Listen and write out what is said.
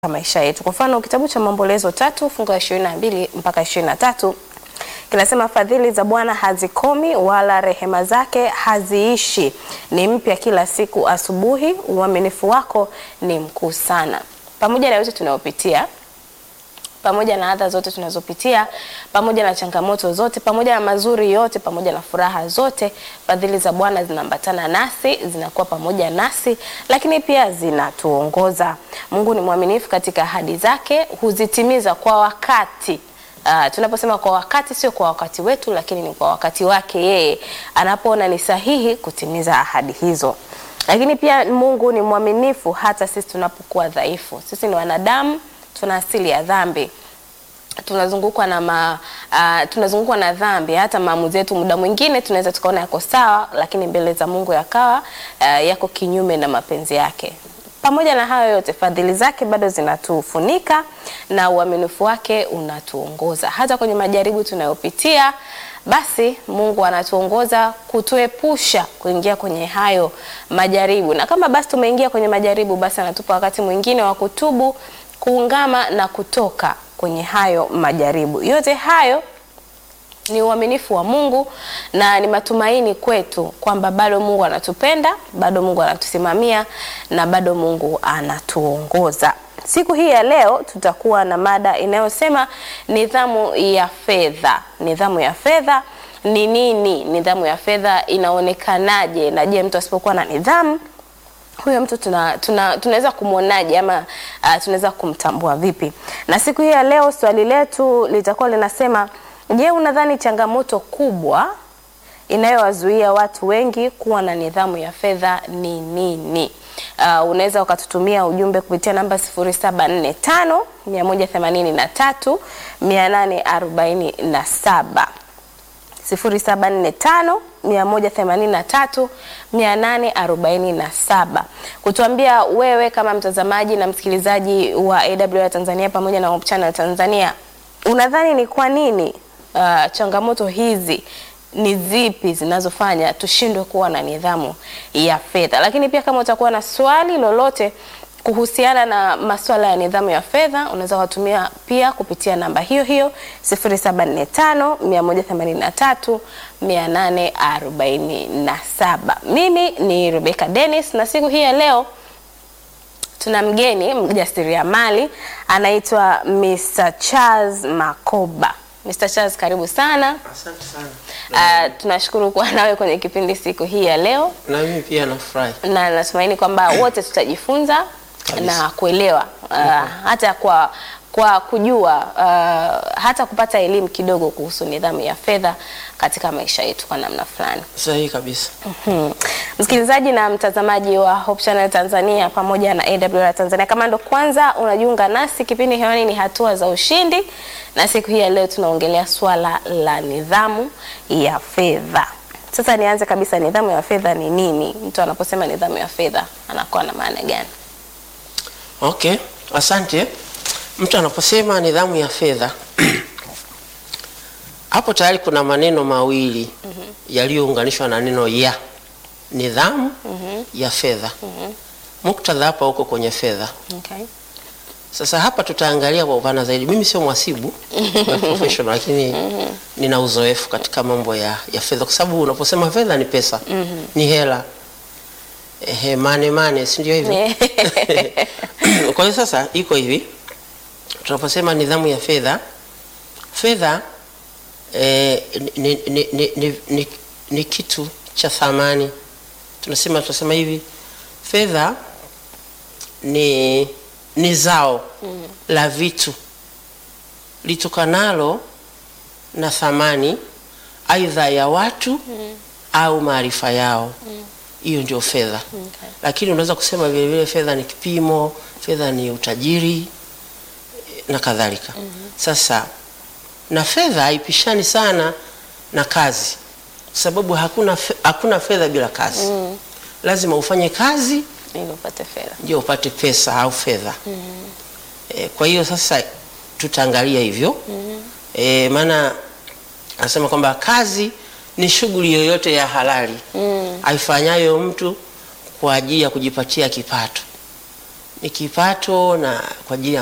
maisha yetu. Kwa mfano kitabu cha Maombolezo tatu fungu la ishirini na mbili mpaka ishirini na tatu kinasema fadhili za Bwana hazikomi wala rehema zake haziishi, ni mpya kila siku asubuhi, uaminifu wako ni mkuu sana. Pamoja na yote tunayopitia pamoja na adha zote tunazopitia, pamoja na changamoto zote, pamoja na mazuri yote, pamoja na furaha zote, fadhili za Bwana zinaambatana nasi, zinakuwa pamoja nasi, lakini pia zinatuongoza. Mungu ni mwaminifu katika ahadi zake, huzitimiza kwa wakati. Uh, tunaposema kwa wakati, sio kwa wakati wetu, lakini ni kwa wakati wake yeye, anapoona ni sahihi kutimiza ahadi hizo. Lakini pia Mungu ni mwaminifu hata sisi tunapokuwa dhaifu. Sisi ni wanadamu tuna asili ya dhambi tunazungukwa na ma, uh, tunazungukwa na dhambi. Hata maamuzi yetu muda mwingine tunaweza tukaona yako sawa, lakini mbele za Mungu yakawa uh, yako kinyume na mapenzi yake. Pamoja na hayo yote, fadhili zake bado zinatufunika na uaminifu wake unatuongoza hata kwenye majaribu tunayopitia. Basi Mungu anatuongoza kutuepusha kuingia kwenye hayo majaribu, na kama basi tumeingia kwenye majaribu, basi anatupa wakati mwingine wa kutubu kuungama na kutoka kwenye hayo majaribu. Yote hayo ni uaminifu wa Mungu na ni matumaini kwetu kwamba bado Mungu anatupenda, bado Mungu anatusimamia na bado Mungu anatuongoza. Siku hii ya leo tutakuwa na mada inayosema nidhamu ya fedha. Nidhamu ya fedha ni nini? Nidhamu ya fedha inaonekanaje? Na je, mtu asipokuwa na nidhamu huyo mtu tuna, tuna, tunaweza kumwonaje ama uh, tunaweza kumtambua vipi? Na siku hii ya leo swali letu litakuwa linasema, je, unadhani changamoto kubwa inayowazuia watu wengi kuwa na nidhamu ya fedha ni nini? Uh, unaweza ukatutumia ujumbe kupitia namba 0745 183 847 0745 183 847 kutuambia wewe kama mtazamaji na msikilizaji wa AWR Tanzania pamoja na Hope Channel Tanzania, unadhani ni kwa nini uh, changamoto hizi ni zipi zinazofanya tushindwe kuwa na nidhamu ya fedha? Lakini pia kama utakuwa na swali lolote kuhusiana na masuala ya nidhamu ya fedha unaweza kutumia pia kupitia namba hiyo hiyo 0745 183 847. Mimi ni Rebecca Dennis na siku hii ya leo tuna mgeni mjasiriamali anaitwa Mr. Charles Makoba. Mr. Charles, karibu sana. Asante sana. Uh, tunashukuru kuwa nawe kwenye kipindi siku hii ya leo Na mimi pia nafurahi. na natumaini kwamba wote tutajifunza Kabisa. na kuelewa uh, hata kwa kwa kujua uh, hata kupata elimu kidogo kuhusu nidhamu ya fedha katika maisha yetu kwa namna fulani. Sahihi kabisa. Hmm. Msikilizaji na mtazamaji wa Hope Channel Tanzania pamoja na AWR Tanzania, kama ndo kwanza unajiunga nasi, kipindi hewani ni hatua za ushindi, na siku hii ya leo tunaongelea swala la nidhamu ya fedha. Sasa nianze kabisa, nidhamu ya fedha ni nini? Mtu anaposema nidhamu ya fedha anakuwa na maana gani? Okay, asante. Mtu anaposema nidhamu ya fedha hapo tayari kuna maneno mawili yaliyounganishwa na neno ya nidhamu ya fedha. Muktadha hapa huko kwenye fedha. Okay. Sasa hapa tutaangalia kwa upana zaidi. Mimi sio mhasibu by professional, lakini nina uzoefu katika mambo ya, ya fedha, kwa sababu unaposema fedha ni pesa, ni hela, ehe, mane mane, si ndio hivyo? Kwa hiyo sasa iko hivi, tunaposema nidhamu ya fedha, fedha eh, ni, ni, ni, ni, ni, ni kitu cha thamani. Tunasema tunasema hivi, fedha ni ni zao la vitu litokanalo na thamani aidha ya watu au maarifa yao. Hiyo ndio fedha. Okay. Lakini unaweza kusema vile vile fedha ni kipimo, fedha ni utajiri eh, na kadhalika. Sasa na fedha haipishani sana na kazi, kwa sababu hakuna, fe- hakuna fedha bila kazi. Lazima ufanye kazi Ili upate fedha. ndio upate pesa au fedha. E, kwa hiyo sasa tutaangalia hivyo e, maana anasema kwamba kazi ni shughuli yoyote ya halali aifanyayo mtu kwa ajili ya kujipatia kipato. ni kipato na kwa ajili ya